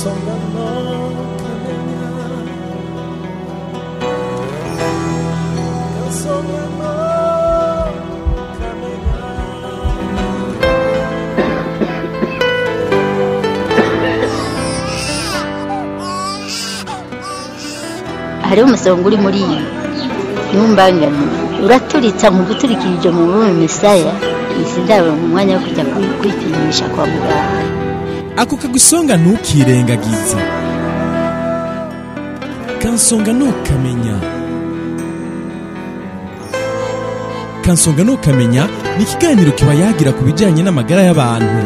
kansonga no kamenya kansonga no kamenya hariho umusonga uri muri iyi ntumbangane uraturitsa mu guturikirije mu bume misaya isi ndaba mu mwanya wo kujya kwi- kwipimisha kwa muganga ako kagusonga ntukirengagize kansonga ntukamenya kansonga ntukamenya ni ikiganiro kiba yagira ku bijyanye n'amagara y'abantu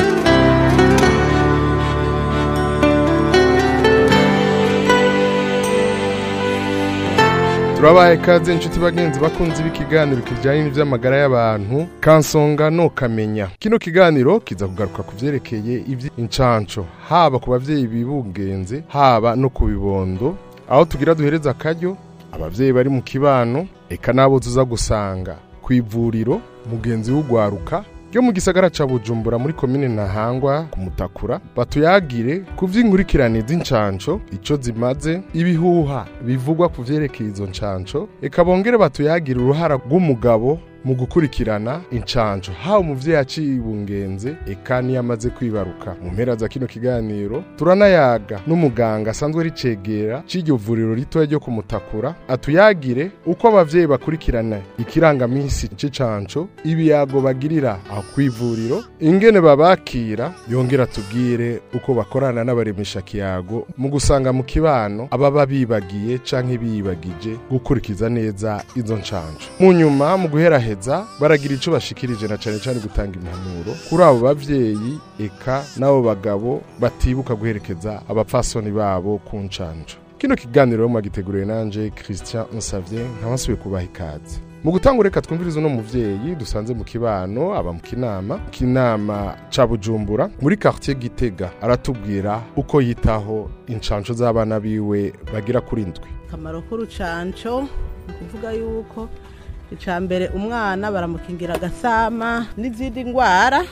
turabaye ikaze inshuti bagenzi bakunze b'ikiganiro kijyanye n'iby'amagara y'abantu kansonga no kamenya kino kiganiro kiza kugaruka ku byerekeye iby'incanco haba ku babyeyi bibungenze haba no ku bibondo aho tugira duhereza akaryo ababyeyi bari mu kibano eka n'abo tuza gusanga ku ivuriro mugenzi w'ugwaruka ryo mu gisagara ca bujumbura muri komine ntahangwa ku mutakura batuyagire ku vy'inkurikirane z'incanco ico zimaze ibihuha bivugwa ku vyerekeye izo ncanco eka bongere batuyagire uruhara rw'umugabo mu gukurikirana incanco haba umuvyeyi acibungenze eka niyo amaze kwibaruka mu mpera za kino kiganiro turanayaga n'umuganga asanzwe ricegera c'iryo vuriro ritoya ryo kumutakura atuyagire uko abavyeyi bakurikirana ikirangamisi c'icanco ibiyago bagirira aho kw'ivuriro ingene babakira yongera atubwire uko bakorana n'abaremesha kiyago mu gusanga mu kibano ababa bibagiye canke biyibagije gukurikiza neza izo ncanco mu nyuma mu guheraheza baragira ico bashikirije na cane cane gutanga impanuro kuri abo bavyeyi eka n'abo bagabo batibuka guherekeza abapfasoni babo ku ncanco kino kiganiro mwagiteguriwe nanje Christian Nsavye nkabasubiye kubaha ikaze mu gutanga reka twumvirize uno muvyeyi dusanze mu kibano aba mu kinama kinama ca bujumbura muri quartier gitega aratubwira uko yitaho incanco z'abana biwe bagira kuri ndwi akamaro k'urucanco ni ukuvuga yuko icya mbere umwana baramukingira agasama n'izindi ndwara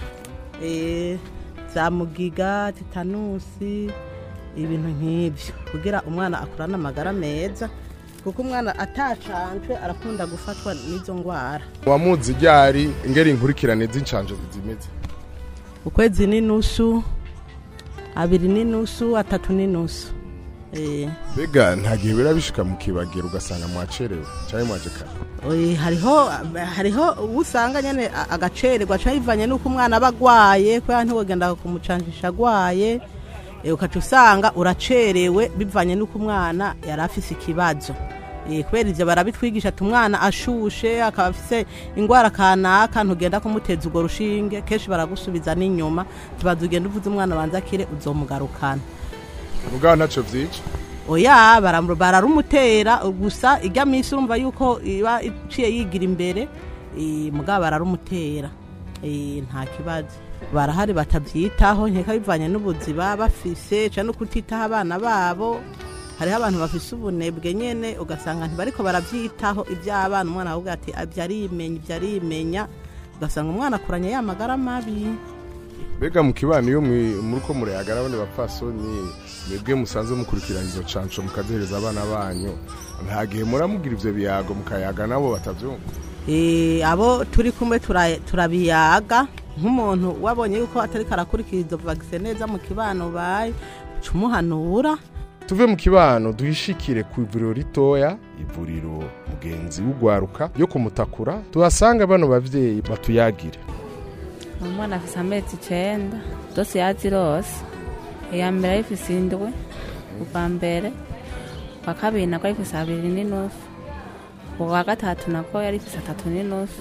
eh, za mugiga titanusi ibintu nk'ibyo kugira umwana akurane amagara meza kuko umwana atacanjwe arakunda gufatwa n'izo ndwara wamuzi ryari ingeri inkurikirane z'incanco zimeze ukwezi n'inusu abiri n'inusu atatu n'inusu eh. mbega nta gihe bira bishika mu kibagiro ugasanga mwacerewe canke mwaje kare Oye, hariho hariho uwo usanga nyene a- agacererwa ca bivanye n'uko umwana aba agwaye kubera ntiwogenda kumucanjisha agwaye eh, ukaca usanga uracerewe bivanye n'uko umwana yari afise ikibazo Eh, kubera ivyo barabitwigisha ati umwana ashushe akaba afise ingwara kanaka ntugenda kumuteza urwo rushinge kenshi baragusubiza n'inyuma tubaza ugenda uvuze umwana banza akire uzomugarukana mugabo ntaco vyica oya baram- bararumutera gusa ijya minsi urumva yuko iba iciye yigira imbere eh, mugabo bararumutera Eh, nta kibazo barahari batabyitaho nkeka bivanye n'ubuzi baba bafise cyangwa no kutitaho abana babo hariho abantu bafise ubunebwe nyene ugasanga ntibariko baravyitaho ivy'abana umwana avuga ati ibyo arimenya ibyo arimenya ugasanga umwana akuranye ya magara mabi mbega mu kibano iyo mwi- muriko murayagara abandi bapfasoni mwebwe musanzwe mukurikirana izo canco mukazihereza abana banyu nta gihe muramugira ivyo biyago mukayaga nabo batavyumva Eh, abo turi kumwe tura- turabiyaga nk'umuntu wabonye yuko atariko arakurikira izo vagise neza mu kibano baye uca umuhanura tuve mu kibano duhishikire ku ivuriro ritoya ivuriro mugenzi w'ugwaruka yo kumutakura tuhasanga bano bavyeyi batuyagire umwana afise amezi icenda zose yazirose iya mbere ayifise indwi ubwa mbere ubwa kabiri nako ayifise abiri n'inusu ubwa gatatu nako yari ifise atatu n'inusu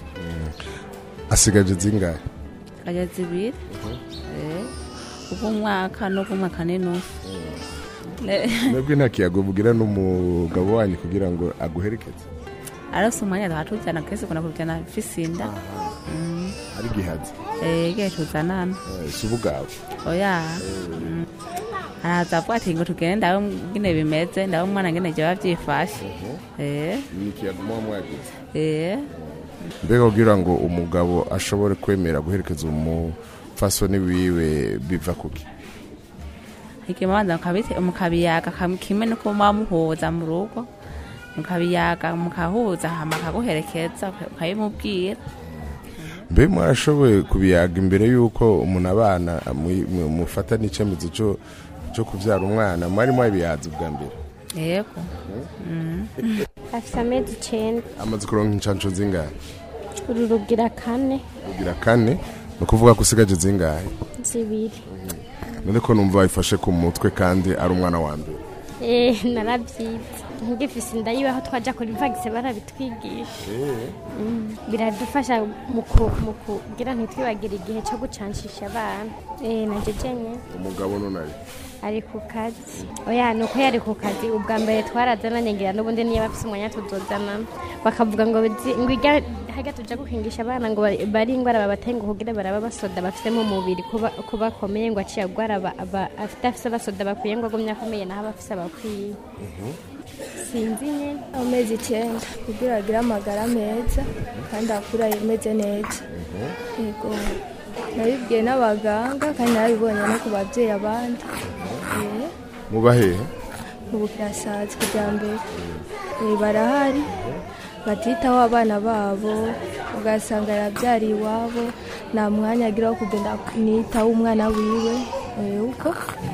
asigaje zingahe kaja zibiri Eh, ubw'umwaka n'ubw'umwaka n'inusu Ne- mwebwe nta kiyago mugira n'umugabo wanyu kugira ngo aguherekeze arose umwanya tuhatujana kese kuna kujana afise inda Mm. ari gihazi Eh, igihe tuzanana Eh, si ubugabo oya Mm. araza avuga ati ngo tugende ndawe ngene bimeze ndawe umwana ngene jya bavyifashe Eh, ni ikiyago muba mwagize eh. mbega kugira ngo umugabo ashobore kwemera guherekeza umupfasoni wiwe biva kuki ikimanza mukabite- mukabiyaga kam- kimwe nuko muba muhuza mu rugo mukabiyaga mukahuza hama akaguherekeza uka- ukabimubwira mbe mwarashoboye kubiyaga imbere y'uko umuntu abana mu- mu- mufata n'icyemezo cyo cyo kubyara umwana mwari mwabiyaza ubwa mbere yego afite amezi icyenda amaze kuronka inshansho zingahe uru rugira kane kugira kane ni ukuvuga ko usigaje zingahe zibiri none ko numva wayifashe ku mutwe kandi ari umwana wa mbere Eh, narabyize ngifise inda yiwe twajya kuri vagise barabitwigisha Mm, biradufasha mu ku- mu kugira ntitwibagire igihe cyo gucanshisha abana Eh, nanje jenye umugabo nunari ari ku kazi oya ni uko yari ku kazi ubwa mbere twarazananye ngira n'ubundi niyo bafise umwanya tuzozanana bakavuga ngo bizi- ngo irya hajya tuja gukingisha abana ngo bari- bari ingwara babatenga kugira baraba basoda bafise mu mubiri kuba ko bakomeye ngo aciye agwara aba- aba- afite afise abasoda bakwiye ngo agumye akomeye naho abafise abakwiye sinzi nyene amezi icyenda kugira agire amagara meza kandi akura ameze neza yego nabibwiye n'abaganga kandi narabibonye no ku babyeyi abandi Eh, muba hehe ubu kirasaza kijyambere Eh, barahari batitaho abana babo ugasanga yabyariye iwabo nta mwanya agira wo kugenda nitaho umwana wiwe Eh, uko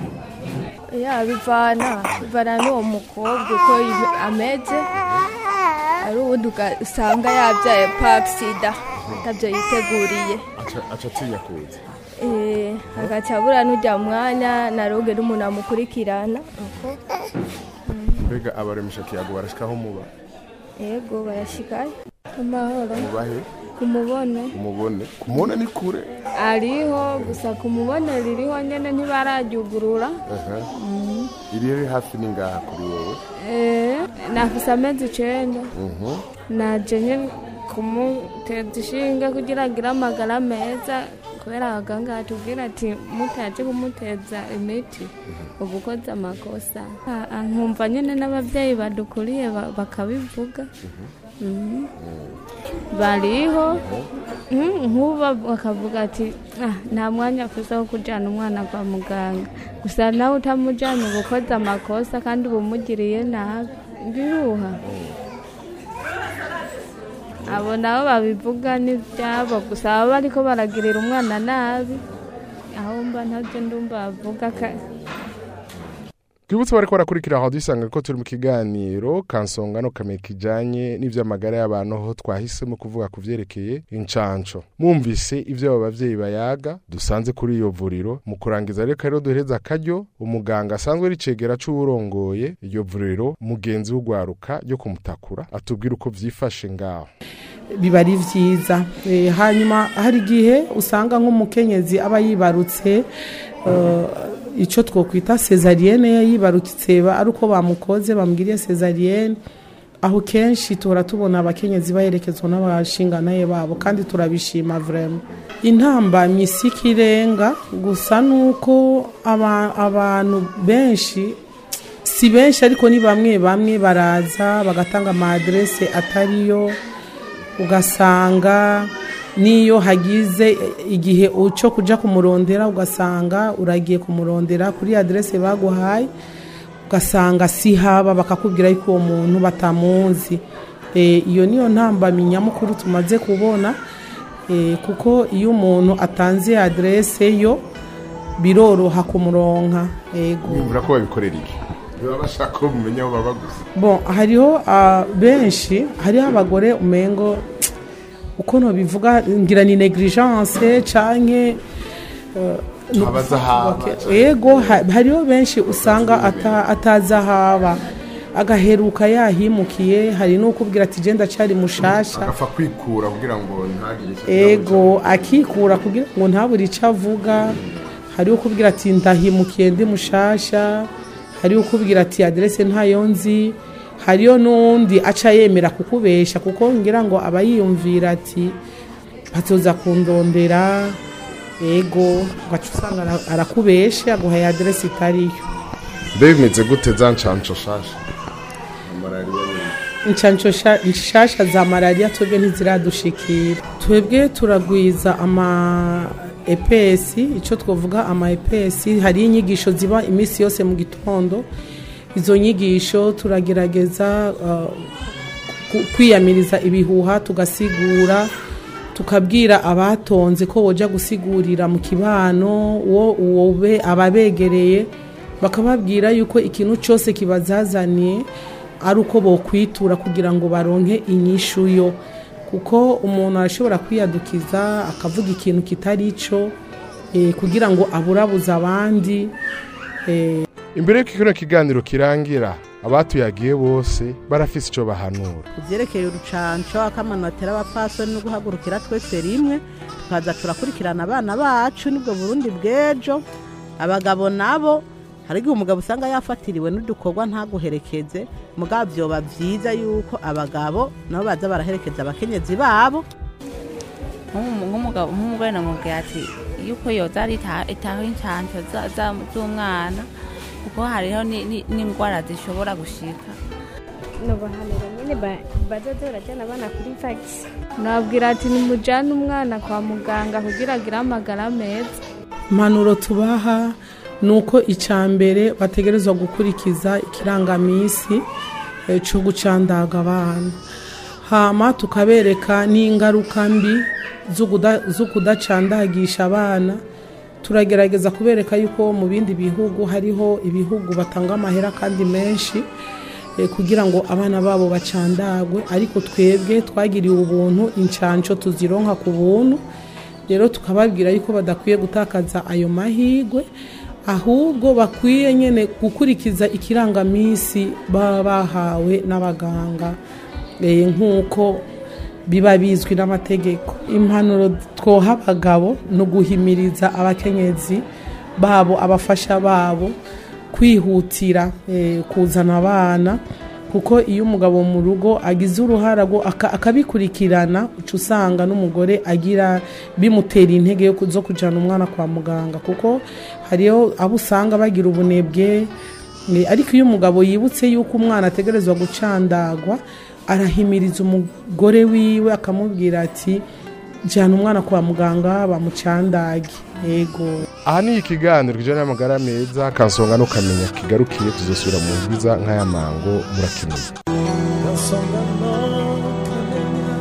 ya bivana bivana n'uwo mukobwa uko ibe- ameze ari ubundi ugasanga yabyaye pakisida atabyo yiteguriye aca atinya kuza Eh, agaca abura n'ujya mwanya na roge n'umuntu amukurikirana uko mbega abaremesha kiyago barashikaho muba yego barashikayo amahoro muba he kumubone umubone kumubona ni kure ariho gusa kumubone ririho nyene ntibararyugurura Aha. iri riri hafi ni ngaha kuri wowe Eh, nafise amezi icenda Mhm. naje nyene kumuteza ishinge kugira agire amagara meza kubera abaganga batubwira ati mutaje kumuteza imiti uba ukoze amakosa Ah, ah, nkumva nyene n'abavyeyi badukuriye ba- bakabivuga Mhm. bariho Mm, nk'ubu bakavuga ati "Ah, nta mwanya afise wo kujyana umwana kwa muganga gusa nawe utamujyanye uba ukoze amakosa kandi uba umugiriye nabi biruha abo nabo babivuga n'ibyabo gusa baba bariko baragirira umwana nabi aho mba ntabyo ndumva bavuga ka- twibutse bariko barakurikira aho dusanga ko turi mu kiganiro kansonga no kamenya kijanye n'ivy'amagara y'abantu aho twahisemo kuvuga ku vyerekeye incanco mwumvise ivyo abo bavyeyi bayaga dusanze kuri iyo vuriro mu kurangiza rero rero duhereza akaryo umuganga asanzwe ari cegera c'uwurongoye iryo vuriro mugenzi w'ugwaruka ryo kumutakura atubwira uko vyifashe ngaho biba ari byiza Eh, hanyuma hari igihe usanga nk'umukenyezi aba yibarutse eh, icyo twokwita sezariyene yibarutse ba- ari uko bamukoze bamubwiriye sezariyene aho kenshi tuhora tubona abakenyezi baherekezwa n'abashinganaye babo kandi turabishima vrema intambamyi si ikirenga gusa nuko aba- abantu benshi si benshi ariko ni bamwe bamwe baraza bagatanga amadirese atariyo ugasanga n'iyo hagize igihe cyo kujya kumurondera ugasanga uragiye kumurondera kuri aderese baguhaye ugasanga si haba bakakubwira yuko uwo muntu batamuzi Eh, iyo niyo ntambamyi nyamukuru tumaze kubona eh, kuko iyo umuntu atanze aderese yo biroroha kumuronka yego bimvura ko babikorera iki baba bashaka ko mumenya aho baba gusa bon hariho ah, benshi hariho abagore umengo uko bivuga ngira ni negligence canke eh, no- Abaza haba, Okay, canke- yego ha- hariho benshi usanga ata- atazi ahaba agaheruka yahimukiye hari n'ukubwira ati genda cari mushasha agapfa kwikura kugira ngo ntagire icyo ego akikura kugira ngo ntabure icyo avuga hariho ukubwira ati ndahimukiye ndi mushasha hariho ukubwira ati aderese ntayo nzi hariyo n'undi aca yemera kukubesha kuko ngira ngo aba yiyumvira ati batoza kundondera ego ugaca usanga ara- arakubeshe aguhaye aderese itariyo mbe bimeze gute za nshansho shasha malariya nyine inshansho sha- nshasha za malariya twebwe ntiziradushikira twebwe turagwiza ama epesi icyo twavuga ama epesi hari inyigisho ziba iminsi yose mu gitondo izo nyigisho turagerageza uh, ku- kwiyamiriza ibihuha tugasigura tukabwira abatonze ko boja gusigurira mu kibano uwo uwo be ababegereye bakababwira yuko ikintu cyose kibazazaniye ari uko bokwitura kugira ngo baronke inyishu yo kuko umuntu arashobora kwiyadukiza akavuga ikintu kitari cyo eh, kugira ngo aburabuze abandi eh, imbere y'uko kino kiganiro kirangira abatuyagiye bose barafise icyo bahanura ivyerekeye urucanco akamano batera abapfasoni no guhagurukira twese rimwe tukaza turakurikirana abana bacu nibwo burundi bw'ejo abagabo nabo hari igihe umugabo usanga yafatiriwe n'udukorwa ntaguherekeze mugabo vyoba vyiza yuko abagabo nabo baza baraherekeza abakenyezi babo Nk'umu- nk'umugabo nk'umugore namubwira ati yuko yoza arita- itaho inshanco za- za- z'umwana kuko hariho ni- ni- n'indwara zishobora gushika nubahanira nyine ba- bazoze barajyana abana kuri vagisi nabwira ati nimujyane umwana kwa muganga kugira agire amagara meza impanuro tubaha ni uko icya mbere bategerezwa gukurikiza ikirangamisi eh, cyo gucandaga abana hama tukabereka n'ingaruka mbi zo kuda- zo kudacandagisha abana turagerageza kubereka yuko mu bindi bihugu hariho ibihugu batanga amahera kandi menshi eh, kugira ngo abana babo bacandagwe ariko twebwe twagiriwe ubuntu inshanco tuzironka ku buntu rero tukababwira yuko badakwiye gutakaza ayo mahirwe ahubwo bakwiye nyine gukurikiza ikirangamisi baba bahawe n'abaganga eh, nk'uko biba bizwi n'amategeko impanuro twoha abagabo ni uguhimiriza abakenyezi babo abafasha babo kwihutira eh, kuzana abana kuko iyo umugabo mu rugo agize uruhara rwo aka- akabikurikirana uca usanga n'umugore agira bimutera intege yo ku- zo kujyana umwana kwa muganga kuko hariyo abo usanga bagira ubunebwe eh, ariko iyo umugabo yibutse yuko umwana ategerezwa gucandagwa arahimiriza umugore wiwe akamubwira ati jyana umwana kwa muganga bamucandage yego aha ni ikiganiro kijyanye n'amagara meza kansonga no kamenya kigarukiye tuzosubira mu nziza nk'aya mango murakenewe Kansonga no kamenya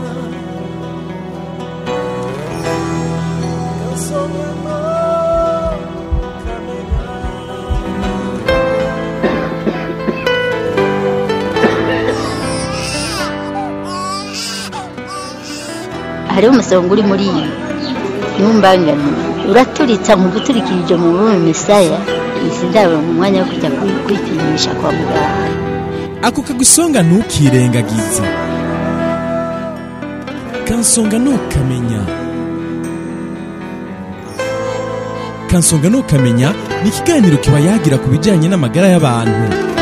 Kansonga no kamenya hariho umusonga uri muri iyi ntumbangane uraturitsa mu guturikirije mu bume misaya izi ndabo mu mwanya wo kujya kwi- kwipimisha kwa muganga ako kagusonga ntukirengagize kansonga ntukamenya kansonga ntukamenya ni ikiganiro kiba yagira ku bijyanye n'amagara y'abantu